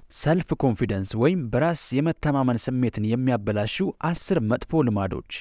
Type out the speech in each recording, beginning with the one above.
ሰልፍ ኮንፊደንስ ወይም በራስ የመተማመን ስሜትን የሚያበላሹ አስር መጥፎ ልማዶች።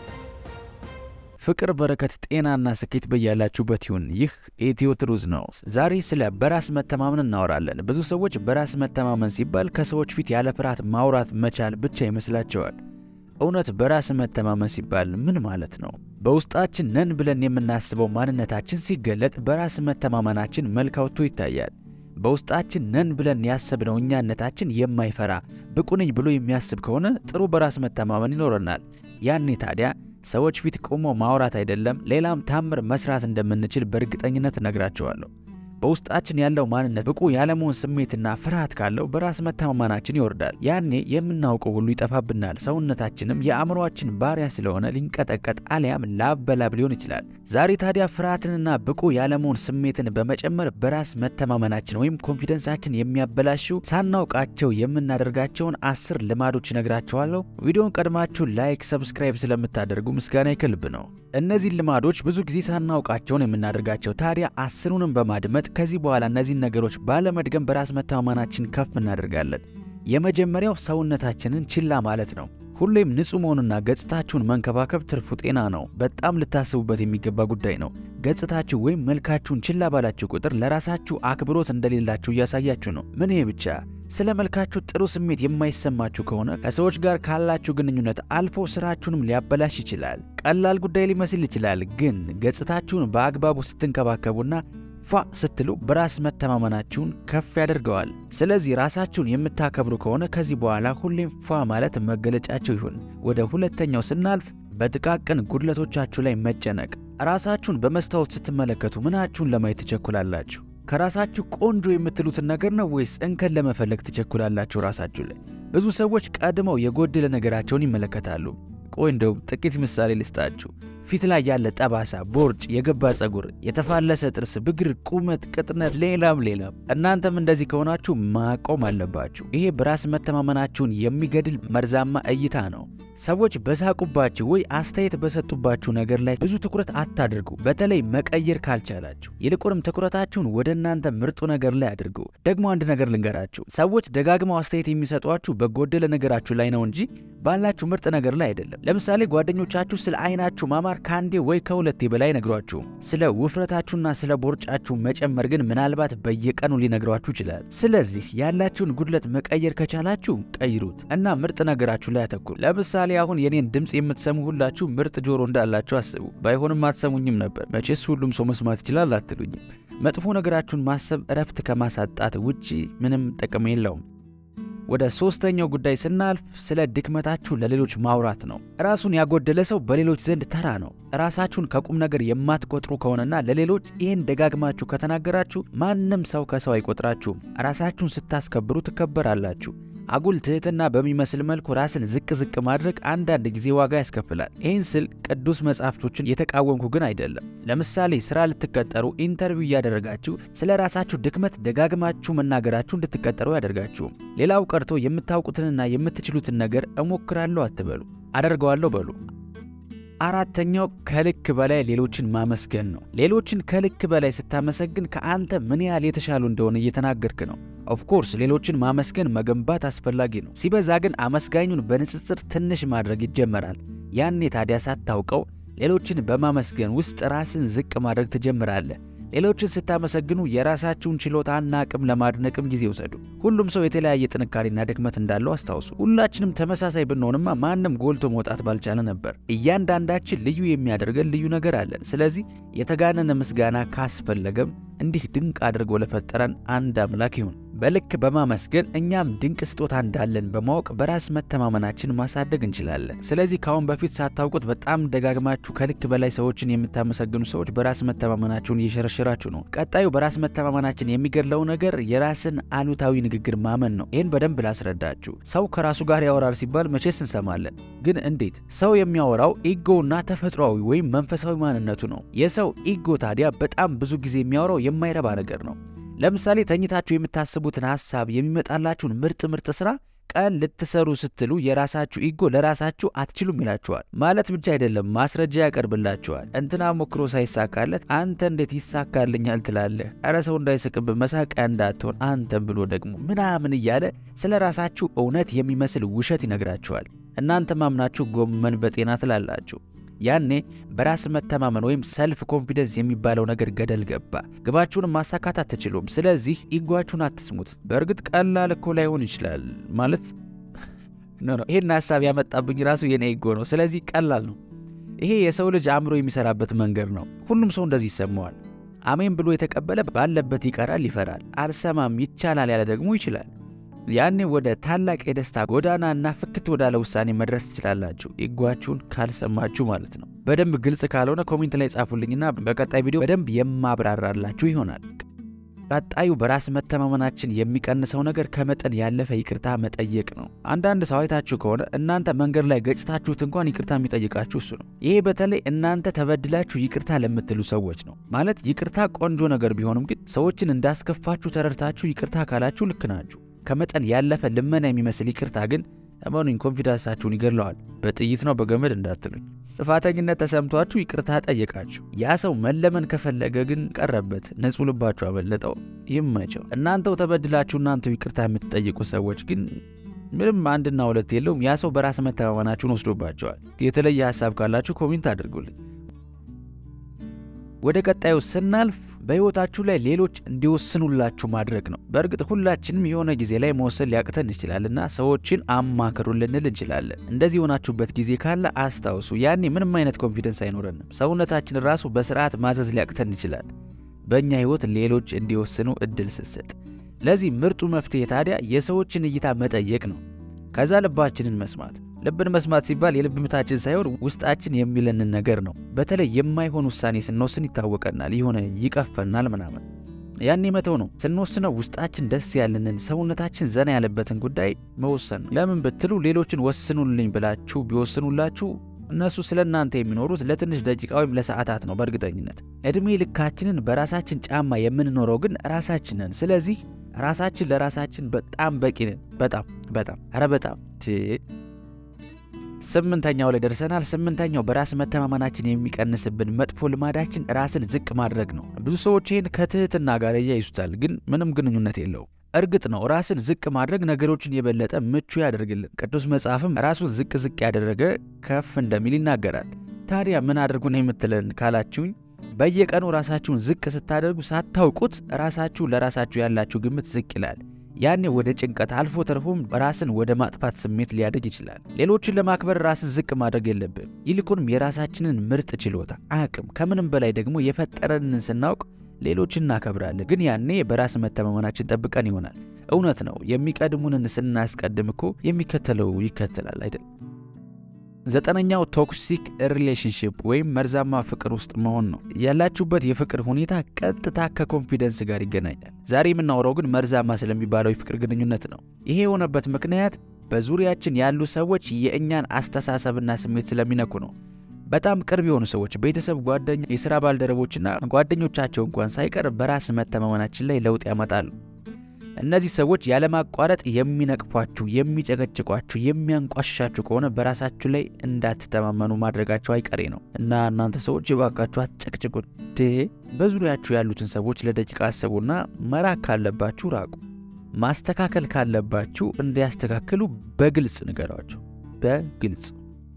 ፍቅር፣ በረከት፣ ጤናና ስኬት በያላችሁበት ይሁን። ይህ ኢትዮ ትሩዝ ነው። ዛሬ ስለ በራስ መተማመን እናወራለን። ብዙ ሰዎች በራስ መተማመን ሲባል ከሰዎች ፊት ያለ ፍርሃት ማውራት መቻል ብቻ ይመስላቸዋል። እውነት በራስ መተማመን ሲባል ምን ማለት ነው? በውስጣችን ነን ብለን የምናስበው ማንነታችን ሲገለጥ በራስ መተማመናችን መልክ አውጥቶ ይታያል። በውስጣችን ነን ብለን ያሰብነው እኛነታችን የማይፈራ ብቁ ነኝ ብሎ የሚያስብ ከሆነ ጥሩ በራስ መተማመን ይኖረናል። ያኔ ታዲያ ሰዎች ፊት ቆሞ ማውራት አይደለም ሌላም ታምር መስራት እንደምንችል በእርግጠኝነት እነግራቸዋለሁ። በውስጣችን ያለው ማንነት ብቁ ያለመሆን ስሜትና ፍርሃት ካለው በራስ መተማመናችን ይወርዳል። ያኔ የምናውቀው ሁሉ ይጠፋብናል። ሰውነታችንም የአእምሮአችን ባሪያ ስለሆነ ሊንቀጠቀጥ አሊያም ላብ በላብ ሊሆን ይችላል። ዛሬ ታዲያ ፍርሃትንና ብቁ ያለመሆን ስሜትን በመጨመር በራስ መተማመናችን ወይም ኮንፊደንሳችን የሚያበላሹ ሳናውቃቸው የምናደርጋቸውን አስር ልማዶች እነግራችኋለሁ። ቪዲዮን ቀድማችሁ ላይክ፣ ሰብስክራይብ ስለምታደርጉ ምስጋና ይከልብ ነው። እነዚህ ልማዶች ብዙ ጊዜ ሳናውቃቸውን የምናደርጋቸው ታዲያ አስሩንም በማድመጥ ከዚህ በኋላ እነዚህን ነገሮች ባለመድገም በራስ መተማመናችን ከፍ እናደርጋለን። የመጀመሪያው ሰውነታችንን ችላ ማለት ነው። ሁሌም ንጹህ መሆኑና ገጽታችሁን መንከባከብ ትርፉ ጤና ነው። በጣም ልታስቡበት የሚገባ ጉዳይ ነው። ገጽታችሁ ወይም መልካችሁን ችላ ባላችሁ ቁጥር ለራሳችሁ አክብሮት እንደሌላችሁ እያሳያችሁ ነው። ምን ይሄ ብቻ ስለ መልካችሁ ጥሩ ስሜት የማይሰማችሁ ከሆነ ከሰዎች ጋር ካላችሁ ግንኙነት አልፎ ስራችሁንም ሊያበላሽ ይችላል። ቀላል ጉዳይ ሊመስል ይችላል፣ ግን ገጽታችሁን በአግባቡ ስትንከባከቡና ፏ ስትሉ በራስ መተማመናችሁን ከፍ ያደርገዋል። ስለዚህ ራሳችሁን የምታከብሩ ከሆነ ከዚህ በኋላ ሁሌም ፏ ማለት መገለጫቸው ይሁን። ወደ ሁለተኛው ስናልፍ በጥቃቅን ጉድለቶቻችሁ ላይ መጨነቅ። ራሳችሁን በመስታወት ስትመለከቱ ምናችሁን ለማየት ትቸኩላላችሁ? ከራሳችሁ ቆንጆ የምትሉትን ነገር ነው ወይስ እንከን ለመፈለግ ትቸኩላላችሁ? ራሳችሁ ላይ ብዙ ሰዎች ቀድመው የጎደለ ነገራቸውን ይመለከታሉ። ቆይ እንደው ጥቂት ምሳሌ ልስጣችሁ። ፊት ላይ ያለ ጠባሳ፣ ቦርጭ፣ የገባ ጸጉር፣ የተፋለሰ ጥርስ፣ ብግር፣ ቁመት፣ ቅጥነት፣ ሌላም ሌላም። እናንተም እንደዚህ ከሆናችሁ ማቆም አለባችሁ። ይሄ በራስ መተማመናችሁን የሚገድል መርዛማ እይታ ነው። ሰዎች በሳቁባችሁ ወይ አስተያየት በሰጡባችሁ ነገር ላይ ብዙ ትኩረት አታድርጉ፣ በተለይ መቀየር ካልቻላችሁ። ይልቁንም ትኩረታችሁን ወደ እናንተ ምርጡ ነገር ላይ አድርጉ። ደግሞ አንድ ነገር ልንገራችሁ፣ ሰዎች ደጋግመው አስተያየት የሚሰጧችሁ በጎደለ ነገራችሁ ላይ ነው እንጂ ባላችሁ ምርጥ ነገር ላይ አይደለም። ለምሳሌ ጓደኞቻችሁ ስለ አይናችሁ ማማር ከአንዴ ወይ ከሁለቴ በላይ ነግሯችሁ፣ ስለ ውፍረታችሁና ስለ ቦርጫችሁ መጨመር ግን ምናልባት በየቀኑ ሊነግሯችሁ ይችላል። ስለዚህ ያላችሁን ጉድለት መቀየር ከቻላችሁ ቀይሩት እና ምርጥ ነገራችሁ ላይ አተኩሩ። ለምሳሌ አሁን የኔን ድምፅ የምትሰሙ ሁላችሁ ምርጥ ጆሮ እንዳላችሁ አስቡ። ባይሆንም አትሰሙኝም ነበር። መቼስ ሁሉም ሰው መስማት ይችላል አትሉኝም። መጥፎ ነገራችሁን ማሰብ እረፍት ከማሳጣት ውጪ ምንም ጥቅም የለውም። ወደ ሶስተኛው ጉዳይ ስናልፍ ስለ ድክመታችሁ ለሌሎች ማውራት ነው። ራሱን ያጎደለ ሰው በሌሎች ዘንድ ተራ ነው። ራሳችሁን ከቁም ነገር የማትቆጥሩ ከሆነና ለሌሎች ይህን ደጋግማችሁ ከተናገራችሁ ማንም ሰው ከሰው አይቆጥራችሁም። ራሳችሁን ስታስከብሩ ትከበራላችሁ። አጉል ትህትና በሚመስል መልኩ ራስን ዝቅ ዝቅ ማድረግ አንዳንድ ጊዜ ዋጋ ያስከፍላል። ይህን ስል ቅዱስ መጻሕፍቶችን የተቃወምኩ ግን አይደለም። ለምሳሌ ስራ ልትቀጠሩ ኢንተርቪው እያደረጋችሁ ስለ ራሳችሁ ድክመት ደጋግማችሁ መናገራችሁ እንድትቀጠሩ ያደርጋችሁም። ሌላው ቀርቶ የምታውቁትንና የምትችሉትን ነገር እሞክራለሁ አትበሉ፣ አደርገዋለሁ በሉ። አራተኛው ከልክ በላይ ሌሎችን ማመስገን ነው። ሌሎችን ከልክ በላይ ስታመሰግን ከአንተ ምን ያህል የተሻሉ እንደሆነ እየተናገርክ ነው። ኦፍኮርስ ሌሎችን ማመስገን መገንባት አስፈላጊ ነው። ሲበዛ ግን አመስጋኙን በንጽጽር ትንሽ ማድረግ ይጀመራል። ያኔ ታዲያ ሳታውቀው ሌሎችን በማመስገን ውስጥ ራስን ዝቅ ማድረግ ትጀምራለህ። ሌሎችን ስታመሰግኑ የራሳችሁን ችሎታና አቅም ለማድነቅም ጊዜ ውሰዱ። ሁሉም ሰው የተለያየ ጥንካሬና ድክመት እንዳለው አስታውሱ። ሁላችንም ተመሳሳይ ብንሆንማ ማንም ጎልቶ መውጣት ባልቻለ ነበር። እያንዳንዳችን ልዩ የሚያደርገን ልዩ ነገር አለን። ስለዚህ የተጋነነ ምስጋና ካስፈለገም እንዲህ ድንቅ አድርጎ ለፈጠረን አንድ አምላክ ይሁን። በልክ በማመስገን እኛም ድንቅ ስጦታ እንዳለን በማወቅ በራስ መተማመናችን ማሳደግ እንችላለን። ስለዚህ ከአሁን በፊት ሳታውቁት በጣም ደጋግማችሁ ከልክ በላይ ሰዎችን የምታመሰግኑ ሰዎች በራስ መተማመናችሁን እየሸረሸራችሁ ነው። ቀጣዩ በራስ መተማመናችን የሚገድለው ነገር የራስን አሉታዊ ንግግር ማመን ነው። ይህን በደንብ ላስረዳችሁ። ሰው ከራሱ ጋር ያወራል ሲባል መቼስ እንሰማለን። ግን እንዴት? ሰው የሚያወራው ኢጎና ተፈጥሯዊ ወይም መንፈሳዊ ማንነቱ ነው። የሰው ኢጎ ታዲያ በጣም ብዙ ጊዜ የሚያወራው የማይረባ ነገር ነው። ለምሳሌ ተኝታችሁ የምታስቡትን ሐሳብ የሚመጣላችሁን ምርጥ ምርጥ ሥራ ቀን ልትሰሩ ስትሉ የራሳችሁ ኢጎ ለራሳችሁ አትችሉም ይላችኋል። ማለት ብቻ አይደለም ማስረጃ ያቀርብላችኋል። እንትና ሞክሮ ሳይሳካለት አንተ እንዴት ይሳካልኛል ትላለህ? እረ ሰው እንዳይስቅብህ መሳቂያ እንዳትሆን አንተም ብሎ ደግሞ ምናምን እያለ ስለ ራሳችሁ እውነት የሚመስል ውሸት ይነግራችኋል። እናንተ ማምናችሁ ጎመን በጤና ትላላችሁ። ያኔ በራስ መተማመን ወይም ሰልፍ ኮንፊደንስ የሚባለው ነገር ገደል ገባ። ግባችሁንም ማሳካት አትችሉም። ስለዚህ ኢጓችሁን አትስሙት። በእርግጥ ቀላል እኮ ላይሆን ይችላል ማለት ይህን ሀሳብ ያመጣብኝ ራሱ የኔ ኢጎ ነው። ስለዚህ ቀላል ነው። ይሄ የሰው ልጅ አእምሮ የሚሰራበት መንገድ ነው። ሁሉም ሰው እንደዚህ ይሰማዋል። አሜን ብሎ የተቀበለ ባለበት ይቀራል፣ ይፈራል። አልሰማም ይቻላል ያለ ደግሞ ይችላል። ያኔ ወደ ታላቅ የደስታ ጎዳና እና ፍክት ወዳለ ውሳኔ መድረስ ትችላላችሁ። ኢጓችሁን ካልሰማችሁ ማለት ነው። በደንብ ግልጽ ካልሆነ ኮሜንት ላይ ጻፉልኝና በቀጣይ ቪዲዮ በደንብ የማብራራላችሁ ይሆናል። ቀጣዩ በራስ መተማመናችን የሚቀንሰው ነገር ከመጠን ያለፈ ይቅርታ መጠየቅ ነው። አንዳንድ ሰው አይታችሁ ከሆነ እናንተ መንገድ ላይ ገጭታችሁት እንኳን ይቅርታ የሚጠይቃችሁ እሱ ነው። ይሄ በተለይ እናንተ ተበድላችሁ ይቅርታ ለምትሉ ሰዎች ነው። ማለት ይቅርታ ቆንጆ ነገር ቢሆንም ግን ሰዎችን እንዳስከፋችሁ ተረድታችሁ ይቅርታ ካላችሁ ልክ ናችሁ። ከመጠን ያለፈ ልመና የሚመስል ይቅርታ ግን እመኑኝ ኮንፊደንሳችሁን ይገድለዋል። በጥይት ነው በገመድ እንዳትሉኝ። ጥፋተኝነት ተሰምቷችሁ ይቅርታ ጠየቃችሁ። ያ ሰው መለመን ከፈለገ ግን ቀረበት፣ ንጹሕ ልባችሁ አበለጠው። ይመቸው። እናንተው ተበድላችሁ እናንተው ይቅርታ የምትጠይቁ ሰዎች ግን ምንም አንድና ሁለት የለውም። ያ ሰው በራስ መተማመናችሁን ወስዶባቸዋል። የተለየ ሀሳብ ካላችሁ ኮሜንት አድርጉልኝ። ወደ ቀጣዩ ስናልፍ በሕይወታችሁ ላይ ሌሎች እንዲወስኑላችሁ ማድረግ ነው። በእርግጥ ሁላችንም የሆነ ጊዜ ላይ መወሰን ሊያቅተን ይችላልና ሰዎችን አማክሩ ልንል እንችላለን። እንደዚህ የሆናችሁበት ጊዜ ካለ አስታውሱ፣ ያኔ ምንም አይነት ኮንፊደንስ አይኖረንም። ሰውነታችን ራሱ በስርዓት ማዘዝ ሊያቅተን ይችላል፣ በእኛ ሕይወት ሌሎች እንዲወስኑ እድል ስትሰጥ። ለዚህ ምርጡ መፍትሄ ታዲያ የሰዎችን እይታ መጠየቅ ነው። ከዛ ልባችንን መስማት ልብን መስማት ሲባል የልብ ምታችን ሳይሆን ውስጣችን የሚለንን ነገር ነው። በተለይ የማይሆን ውሳኔ ስንወስን ይታወቀናል፣ የሆነ ይቀፈናል ምናምን። ያኔ መተው ነው። ስንወስነው ውስጣችን ደስ ያለንን ሰውነታችን ዘና ያለበትን ጉዳይ መወሰን ነው። ለምን ብትሉ ሌሎችን ወስኑልኝ ብላችሁ ቢወስኑላችሁ እነሱ ስለ እናንተ የሚኖሩት ለትንሽ ደቂቃ ወይም ለሰዓታት ነው። በእርግጠኝነት ዕድሜ ልካችንን በራሳችን ጫማ የምንኖረው ግን ራሳችንን። ስለዚህ ራሳችን ለራሳችን በጣም በቂ ነን። በጣም በጣም ኧረ በጣም ስምንተኛው ላይ ደርሰናል። ስምንተኛው በራስ መተማመናችን የሚቀንስብን መጥፎ ልማዳችን ራስን ዝቅ ማድረግ ነው። ብዙ ሰዎች ይህን ከትህትና ጋር እያይዙታል፣ ግን ምንም ግንኙነት የለውም። እርግጥ ነው ራስን ዝቅ ማድረግ ነገሮችን የበለጠ ምቹ ያደርግልን። ቅዱስ መጽሐፍም ራሱን ዝቅ ዝቅ ያደረገ ከፍ እንደሚል ይናገራል። ታዲያ ምን አድርጉ ነው የምትለን ካላችሁኝ፣ በየቀኑ ራሳችሁን ዝቅ ስታደርጉ ሳታውቁት ራሳችሁ ለራሳችሁ ያላችሁ ግምት ዝቅ ይላል። ያኔ ወደ ጭንቀት አልፎ ተርፎም ራስን ወደ ማጥፋት ስሜት ሊያደግ ይችላል። ሌሎችን ለማክበር ራስን ዝቅ ማድረግ የለብን። ይልቁንም የራሳችንን ምርጥ ችሎታ፣ አቅም፣ ከምንም በላይ ደግሞ የፈጠረንን ስናውቅ ሌሎችን እናከብራለን። ግን ያኔ በራስ መተማመናችን ጠብቀን ይሆናል። እውነት ነው። የሚቀድሙንን ስናስቀድም እኮ የሚከተለው ይከተላል አይደል? ዘጠነኛው ቶክሲክ ሪሌሽንሽፕ ወይም መርዛማ ፍቅር ውስጥ መሆን ነው። ያላችሁበት የፍቅር ሁኔታ ቀጥታ ከኮንፊደንስ ጋር ይገናኛል። ዛሬ የምናወራው ግን መርዛማ ስለሚባለው የፍቅር ግንኙነት ነው። ይሄ የሆነበት ምክንያት በዙሪያችን ያሉ ሰዎች የእኛን አስተሳሰብና ስሜት ስለሚነኩ ነው። በጣም ቅርብ የሆኑ ሰዎች፣ ቤተሰብ፣ ጓደኛ፣ የሥራ ባልደረቦችና ጓደኞቻቸው እንኳን ሳይቀር በራስ መተማመናችን ላይ ለውጥ ያመጣሉ። እነዚህ ሰዎች ያለማቋረጥ የሚነቅፏችሁ፣ የሚጨቀጭቋችሁ፣ የሚያንቋሽሻችሁ ከሆነ በራሳችሁ ላይ እንዳትተማመኑ ማድረጋቸው አይቀሬ ነው እና እናንተ ሰዎች እባካችሁ አትጨቅጭቁን። በዙሪያችሁ ያሉትን ሰዎች ለደቂቃ አስቡና መራቅ ካለባችሁ ራቁ። ማስተካከል ካለባችሁ እንዲያስተካክሉ በግልጽ ንገሯቸው። በግልጽ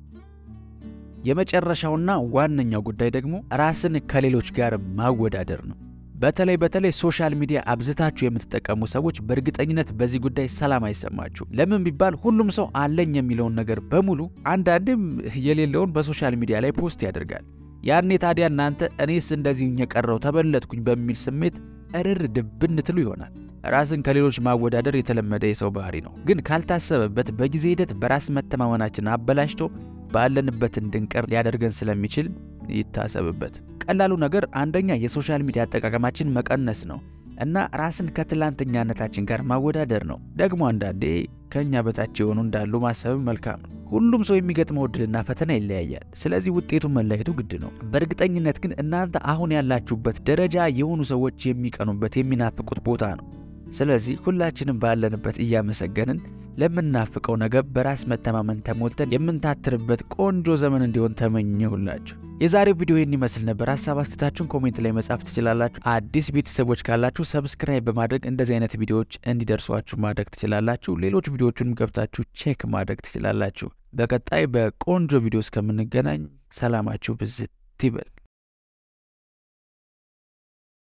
የመጨረሻውና ዋነኛው ጉዳይ ደግሞ ራስን ከሌሎች ጋር ማወዳደር ነው። በተለይ በተለይ ሶሻል ሚዲያ አብዝታችሁ የምትጠቀሙ ሰዎች በእርግጠኝነት በዚህ ጉዳይ ሰላም አይሰማችሁ። ለምን ቢባል ሁሉም ሰው አለኝ የሚለውን ነገር በሙሉ አንዳንድም የሌለውን በሶሻል ሚዲያ ላይ ፖስት ያደርጋል። ያኔ ታዲያ እናንተ እኔስ እንደዚህ የቀረው ተበለጥኩኝ በሚል ስሜት እርር ድብን ትሉ ይሆናል። ራስን ከሌሎች ማወዳደር የተለመደ የሰው ባህሪ ነው፣ ግን ካልታሰበበት በጊዜ ሂደት በራስ መተማመናችን አበላሽቶ ባለንበት እንድንቀር ሊያደርገን ስለሚችል ይታሰብበት። ቀላሉ ነገር አንደኛ የሶሻል ሚዲያ አጠቃቀማችን መቀነስ ነው እና ራስን ከትላንተኛነታችን ጋር ማወዳደር ነው። ደግሞ አንዳንዴ ከእኛ በታች የሆኑ እንዳሉ ማሰብም መልካም ነው። ሁሉም ሰው የሚገጥመው እድልና ፈተና ይለያያል። ስለዚህ ውጤቱን መለየቱ ግድ ነው። በእርግጠኝነት ግን እናንተ አሁን ያላችሁበት ደረጃ የሆኑ ሰዎች የሚቀኑበት የሚናፍቁት ቦታ ነው። ስለዚህ ሁላችንም ባለንበት እያመሰገንን ለምናፍቀው ነገር በራስ መተማመን ተሞልተን የምንታትርበት ቆንጆ ዘመን እንዲሆን ተመኘሁላችሁ። የዛሬው ቪዲዮ ይህን ይመስል ነበር። ሀሳብ አስተታችሁን ኮሜንት ላይ መጻፍ ትችላላችሁ። አዲስ ቤተሰቦች ካላችሁ ሰብስክራይብ በማድረግ እንደዚህ አይነት ቪዲዮዎች እንዲደርሷችሁ ማድረግ ትችላላችሁ። ሌሎች ቪዲዮዎቹንም ገብታችሁ ቼክ ማድረግ ትችላላችሁ። በቀጣይ በቆንጆ ቪዲዮ እስከምንገናኝ ሰላማችሁ ብዝት ይበል።